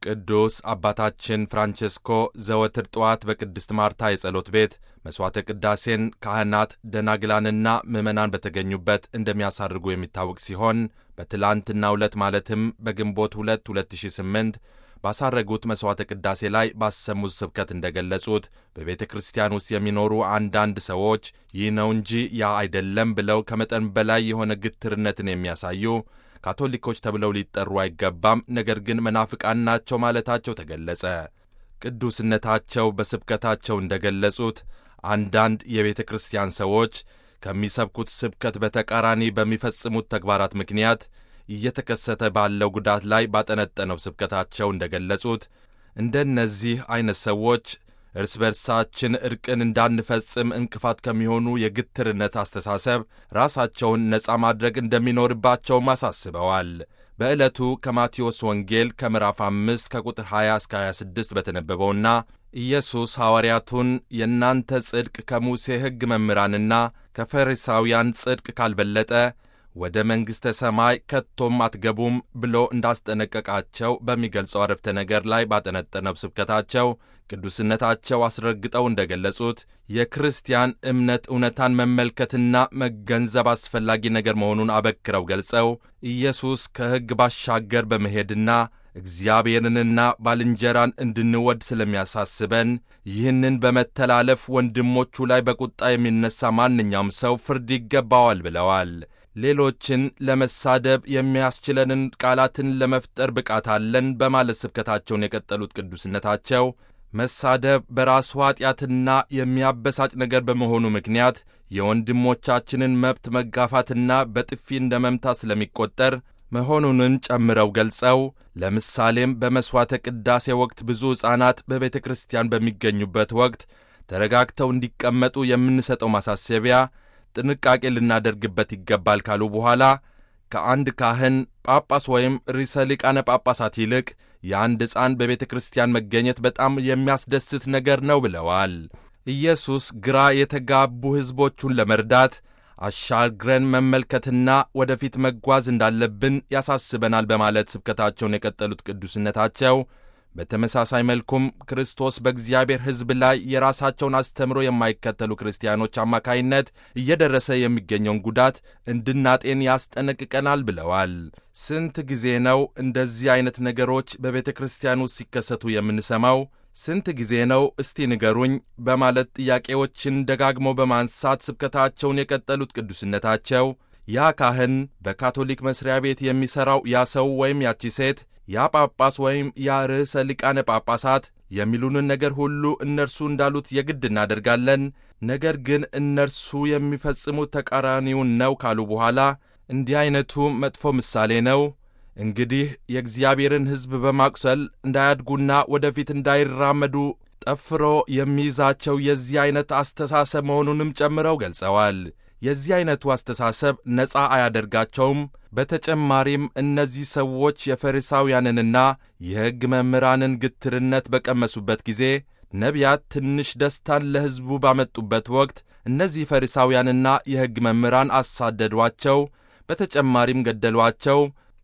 ቅዱስ አባታችን ፍራንቼስኮ ዘወትር ጠዋት በቅድስት ማርታ የጸሎት ቤት መሥዋዕተ ቅዳሴን ካህናት፣ ደናግላንና ምዕመናን በተገኙበት እንደሚያሳርጉ የሚታወቅ ሲሆን በትላንትናው ዕለት ማለትም በግንቦት 2 2008 ባሳረጉት መሥዋዕተ ቅዳሴ ላይ ባሰሙት ስብከት እንደገለጹት በቤተ ክርስቲያን ውስጥ የሚኖሩ አንዳንድ ሰዎች ይህ ነው እንጂ ያ አይደለም ብለው ከመጠን በላይ የሆነ ግትርነትን የሚያሳዩ ካቶሊኮች ተብለው ሊጠሩ አይገባም፣ ነገር ግን መናፍቃን ናቸው ማለታቸው ተገለጸ። ቅዱስነታቸው በስብከታቸው እንደገለጹት አንዳንድ የቤተ ክርስቲያን ሰዎች ከሚሰብኩት ስብከት በተቃራኒ በሚፈጽሙት ተግባራት ምክንያት እየተከሰተ ባለው ጉዳት ላይ ባጠነጠነው ስብከታቸው እንደገለጹት እንደነዚህ ዐይነት ሰዎች እርስ በርሳችን ዕርቅን እንዳንፈጽም እንቅፋት ከሚሆኑ የግትርነት አስተሳሰብ ራሳቸውን ነፃ ማድረግ እንደሚኖርባቸውም አሳስበዋል። በዕለቱ ከማቴዎስ ወንጌል ከምዕራፍ አምስት ከቁጥር 20 እስከ 26 በተነበበውና ኢየሱስ ሐዋርያቱን የእናንተ ጽድቅ ከሙሴ ሕግ መምህራንና ከፈሪሳውያን ጽድቅ ካልበለጠ ወደ መንግሥተ ሰማይ ከቶም አትገቡም ብሎ እንዳስጠነቀቃቸው በሚገልጸው አረፍተ ነገር ላይ ባጠነጠነው ስብከታቸው ቅዱስነታቸው አስረግጠው እንደገለጹት የክርስቲያን እምነት እውነታን መመልከትና መገንዘብ አስፈላጊ ነገር መሆኑን አበክረው ገልጸው ኢየሱስ ከሕግ ባሻገር በመሄድና እግዚአብሔርንና ባልንጀራን እንድንወድ ስለሚያሳስበን ይህንን በመተላለፍ ወንድሞቹ ላይ በቁጣ የሚነሳ ማንኛውም ሰው ፍርድ ይገባዋል ብለዋል። ሌሎችን ለመሳደብ የሚያስችለንን ቃላትን ለመፍጠር ብቃት አለን በማለት ስብከታቸውን የቀጠሉት ቅዱስነታቸው መሳደብ በራሱ ኀጢአትና የሚያበሳጭ ነገር በመሆኑ ምክንያት የወንድሞቻችንን መብት መጋፋትና በጥፊ እንደ መምታት ስለሚቆጠር መሆኑንም ጨምረው ገልጸው ለምሳሌም በመሥዋዕተ ቅዳሴ ወቅት ብዙ ሕፃናት በቤተ ክርስቲያን በሚገኙበት ወቅት ተረጋግተው እንዲቀመጡ የምንሰጠው ማሳሰቢያ ጥንቃቄ ልናደርግበት ይገባል ካሉ በኋላ ከአንድ ካህን ጳጳስ ወይም ርዕሰ ሊቃነ ጳጳሳት ይልቅ የአንድ ሕፃን በቤተ ክርስቲያን መገኘት በጣም የሚያስደስት ነገር ነው ብለዋል። ኢየሱስ ግራ የተጋቡ ሕዝቦቹን ለመርዳት አሻግረን መመልከትና ወደፊት መጓዝ እንዳለብን ያሳስበናል በማለት ስብከታቸውን የቀጠሉት ቅዱስነታቸው በተመሳሳይ መልኩም ክርስቶስ በእግዚአብሔር ሕዝብ ላይ የራሳቸውን አስተምሮ የማይከተሉ ክርስቲያኖች አማካይነት እየደረሰ የሚገኘውን ጉዳት እንድናጤን ያስጠነቅቀናል ብለዋል። ስንት ጊዜ ነው እንደዚህ ዐይነት ነገሮች በቤተ ክርስቲያን ውስጥ ሲከሰቱ የምንሰማው? ስንት ጊዜ ነው እስቲ ንገሩኝ? በማለት ጥያቄዎችን ደጋግመው በማንሳት ስብከታቸውን የቀጠሉት ቅዱስነታቸው ያ ካህን በካቶሊክ መስሪያ ቤት የሚሠራው ያ ሰው ወይም ያቺ ሴት ያ ጳጳስ ወይም ያ ርዕሰ ሊቃነ ጳጳሳት የሚሉንን ነገር ሁሉ እነርሱ እንዳሉት የግድ እናደርጋለን፣ ነገር ግን እነርሱ የሚፈጽሙት ተቃራኒውን ነው ካሉ በኋላ እንዲህ ዐይነቱ መጥፎ ምሳሌ ነው። እንግዲህ የእግዚአብሔርን ሕዝብ በማቁሰል እንዳያድጉና ወደፊት እንዳይራመዱ ጠፍሮ የሚይዛቸው የዚህ ዐይነት አስተሳሰብ መሆኑንም ጨምረው ገልጸዋል። የዚህ ዐይነቱ አስተሳሰብ ነፃ አያደርጋቸውም። በተጨማሪም እነዚህ ሰዎች የፈሪሳውያንንና የሕግ መምህራንን ግትርነት በቀመሱበት ጊዜ ነቢያት ትንሽ ደስታን ለሕዝቡ ባመጡበት ወቅት እነዚህ ፈሪሳውያንና የሕግ መምህራን አሳደዷቸው፣ በተጨማሪም ገደሏቸው።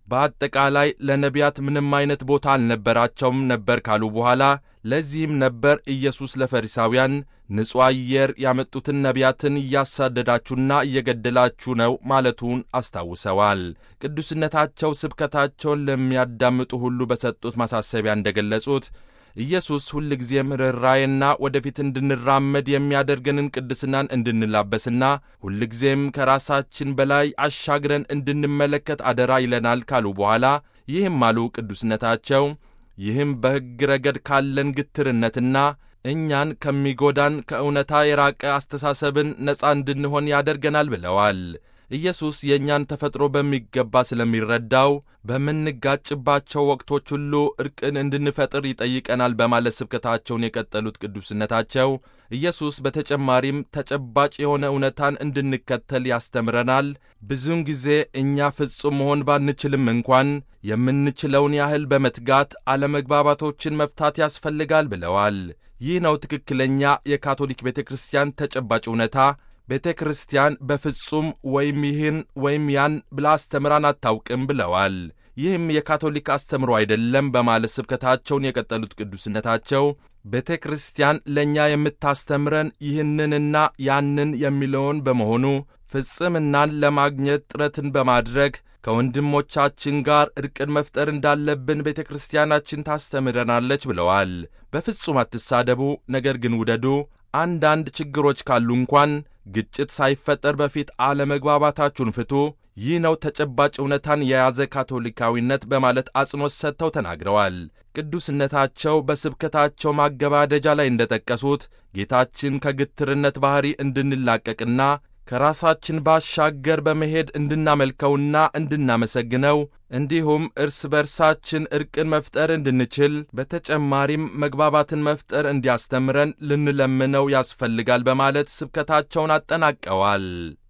በአጠቃላይ ለነቢያት ምንም አይነት ቦታ አልነበራቸውም ነበር ካሉ በኋላ ለዚህም ነበር ኢየሱስ ለፈሪሳውያን ንጹሕ አየር ያመጡትን ነቢያትን እያሳደዳችሁና እየገደላችሁ ነው ማለቱን አስታውሰዋል። ቅዱስነታቸው ስብከታቸውን ለሚያዳምጡ ሁሉ በሰጡት ማሳሰቢያ እንደገለጹት ኢየሱስ ሁልጊዜም ርኅራዬና ወደፊት እንድንራመድ የሚያደርገንን ቅድስናን እንድንላበስና ሁልጊዜም ከራሳችን በላይ አሻግረን እንድንመለከት አደራ ይለናል ካሉ በኋላ ይህም አሉ ቅዱስነታቸው ይህም በሕግ ረገድ ካለን ግትርነትና እኛን ከሚጎዳን ከእውነታ የራቀ አስተሳሰብን ነፃ እንድንሆን ያደርገናል ብለዋል። ኢየሱስ የእኛን ተፈጥሮ በሚገባ ስለሚረዳው በምንጋጭባቸው ወቅቶች ሁሉ ዕርቅን እንድንፈጥር ይጠይቀናል በማለት ስብከታቸውን የቀጠሉት ቅዱስነታቸው ኢየሱስ በተጨማሪም ተጨባጭ የሆነ እውነታን እንድንከተል ያስተምረናል። ብዙውን ጊዜ እኛ ፍጹም መሆን ባንችልም እንኳን የምንችለውን ያህል በመትጋት አለመግባባቶችን መፍታት ያስፈልጋል ብለዋል። ይህ ነው ትክክለኛ የካቶሊክ ቤተ ክርስቲያን ተጨባጭ እውነታ። ቤተ ክርስቲያን በፍጹም ወይም ይህን ወይም ያን ብላ አስተምራን አታውቅም ብለዋል። ይህም የካቶሊክ አስተምሮ አይደለም በማለት ስብከታቸውን የቀጠሉት ቅዱስነታቸው ቤተ ክርስቲያን ለእኛ የምታስተምረን ይህንንና ያንን የሚለውን በመሆኑ ፍጽምናን ለማግኘት ጥረትን በማድረግ ከወንድሞቻችን ጋር ዕርቅን መፍጠር እንዳለብን ቤተ ክርስቲያናችን ታስተምረናለች ብለዋል። በፍጹም አትሳደቡ፣ ነገር ግን ውደዱ። አንዳንድ ችግሮች ካሉ እንኳን ግጭት ሳይፈጠር በፊት አለመግባባታችሁን ፍቱ። ይህ ነው ተጨባጭ እውነታን የያዘ ካቶሊካዊነት በማለት አጽንኦት ሰጥተው ተናግረዋል። ቅዱስነታቸው በስብከታቸው ማገባደጃ ላይ እንደጠቀሱት ጌታችን ከግትርነት ባሕሪ እንድንላቀቅና ከራሳችን ባሻገር በመሄድ እንድናመልከውና እንድናመሰግነው እንዲሁም እርስ በርሳችን ዕርቅን መፍጠር እንድንችል በተጨማሪም መግባባትን መፍጠር እንዲያስተምረን ልንለምነው ያስፈልጋል በማለት ስብከታቸውን አጠናቀዋል።